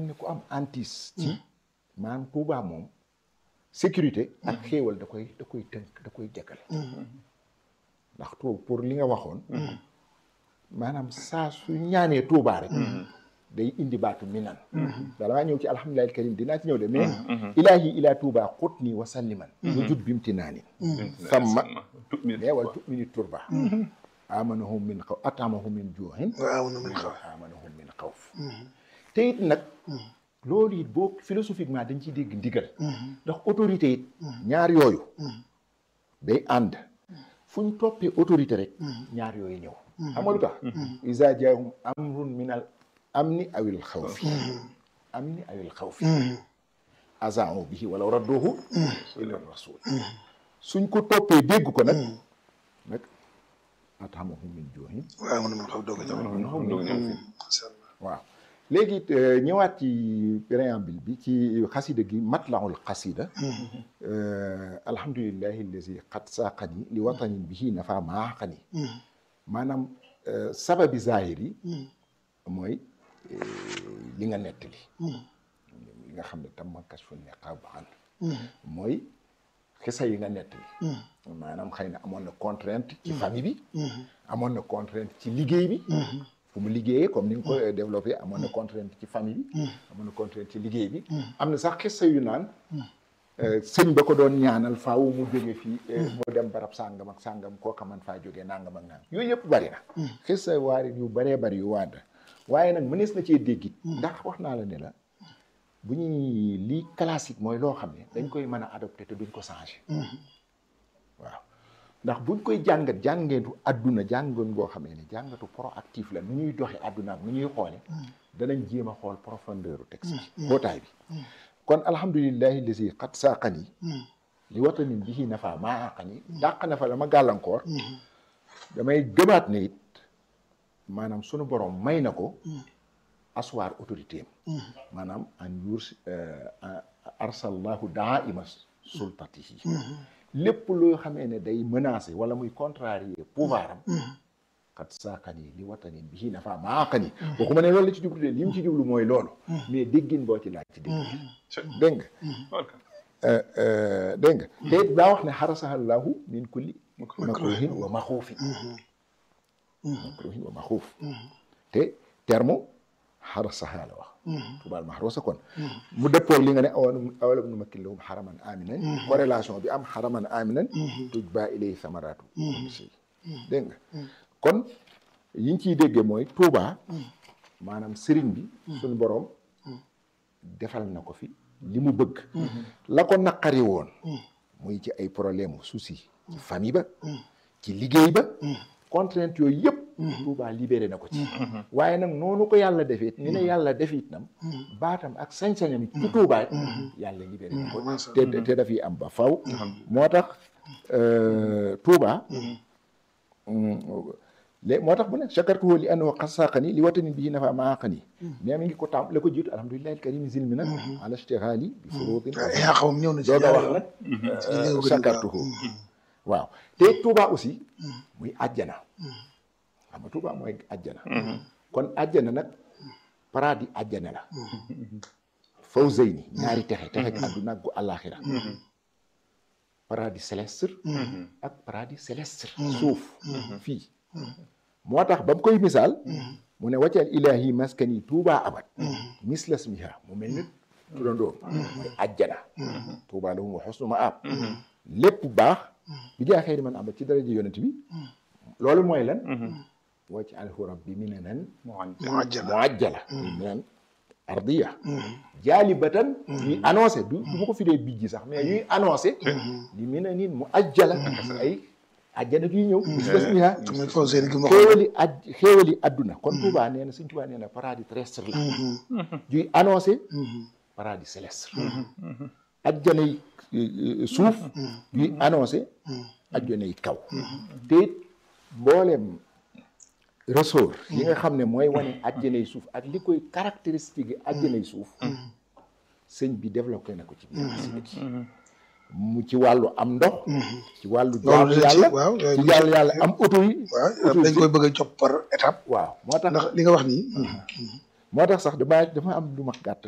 ni ku am antis ci maanaam Tuubaa moom sécurité ak xéewal da koy da koy tënk da koy jëkkale ndax tu pour li nga waxoon maanaam saa su ñaanee Tuubaa rek day indi baatu minan bala maa ñëw ci alhamdulillahi karim dinaa ci ñëw de mais ilaahi ilaa Tuubaa xut nii wa salliman lu jut bimti naa ni samma mais wala tumini turba amanahum min xaw atamahum min juuxin waaw na muy xaw amanahum min xawf te it nag loolu it boo philosophiquement dañ ciy dégg ndigal ndax autorité it ñaar yooyu day ànd fu ñu toppee autorité rek ñaar yooyu ñëw xam nga lu tax isa jaahum amrun min al amni awil xawfi amni awil xawfi azau bihi wala radduhu ila rasul suñ ko toppee dégg ko nag nag atamahum min juuxin waaw na muy xaw doog a ñëw macha allah waaw léegi ñëwaat ci préambule bi ci xasida gi matlaul xasida alhamdulillahi allazi qad saaqani li watanin bihi nafa maaxani maanaam sababi zahir yi mooy li nga nettali li nga xam ne tam ma kas fu neqab an mooy xisa yi nga nettali maanaam xëy na amoon na contrainte ci famille bi amoon na contrainte ci liggéey bi fu mu liggéeyee comme ni nga ko développé amoon na contrainte ci famille bi amoon na contrainte ci liggéey bi am na sax xissa yu naan sëñ ba ko doon ñaanal faaw mu jóge fii mu dem barab sàngam ak sàngam kooka man faa jógee nangam ak nangam yooyu yëpp bari na xissa waarit yu baree bari yu waanda waaye nag mënees na cee déggit ndax wax naa la ne la bu ñuy lii classique mooy loo xam ne dañ koy mën a adopté te duñ ko changé waaw ndax buñ koy jàngat jàngeetu àdduna jàngoon boo xamee ne jàngatu proactif la nu ñuy doxe àdduna ak nu ñuy xoole danañ jéem a xool profondeur u texte bi bootaay bi kon alhamdulillahi lazi xat saaqani li watanin bihi nafa maa aqani dàq na fa la ma gàllankoor damay gëmaat ne it maanaam sunu borom may na ko aswaar autorité am maanaam an yurs arsallahu daa ima sultatihi lépp loo xamee ne day menacer wala muy contrarier pouvoir am xat saaqani li watanin bihi nafa maa aqani waxuma ne loolu la ci jublu de li mu ci jublu mooy loolu mais déggin boo ci laaj ci dégg dégg nga dégg nga te it daa wax ne xarasahallahu min kulli makruhin wa maxuufin makruhin wa maxuuf te terme xarasaha la wax tubaal maxruusa kon mu dëppoog li nga ne awalam awalam nu makkin lahum xaraman aminan corrélation bi am xaraman aminan tuj baa ilay samaraatu si dégg nga kon yiñ ciy déggee mooy Tuubaa maanaam sëriñ bi suñu boroom defal na ko fi li mu bëgg la ko naqari woon muy ci ay problème souci ci famille ba ci liggéey ba contrainte yooyu yëpp Tuubaa libéré na ko ci waaye nag noonu ko yàlla defee ni ne yàlla defit nam baatam ak sañ-sañam ci Tuubaa yàlla libéré na ko te te dafiy am ba faw moo tax Tuubaa léegi moo tax bu ne chakartuhu li annahu qad saaqani li watanin bihi nafa maaqani mais mi ngi ko tam la ko jiitu alhamdulillahi alkarim zilmi nag ala ishtighali bi furudin yaa xaw ñëw na ci dooga wax nag chakartuhu waaw te Touba aussi muy àjjana xam nga Touba mooy àjjana kon àjjana nag paradis àjjana la fawzayni ñaari texe texe ak àdduna ak gu àllaaxira paradis céleste ak paradis céleste suuf fii moo tax ba mu koy misaal mu ne waccal ilahi maskani tuuba abad mislas miha mu mel ni turandoom mooy àjjana tuuba lahum wa xusnu maab lépp baax bi jaa xëy man abad ci daraja yonent bi loolu mooy lan wacc alhu rabbi minanan muajjala minan ardiya jaalibatan ñuy annoncé du du ma ko firee bijji sax mais ñuy annoncé li minanin mu ajjala ay àjjana juy ñëw mislas miha xéewali aj xéewali adduna kon Tuubaa nee na Sëñ Tuubaa nee na paradis terrestre la juy annoncé paradis céleste ajjana yi suuf juy annoncé ajjana yi kaw te it mbooleem ressort yi nga xam ne mooy wane ajjana yi suuf ak li koy caractéristique yi ajjana yi suuf sëñ bi développé na ko ci biir xasida gi mu ci wàllu am ndox ci wàllu jaamu yàlla ci jaamu yàlla am auto yi waaw dañ koy bëgg a jox par étape waaw moo tax ndax li nga wax nii moo tax sax dama dama am lu ma gàtt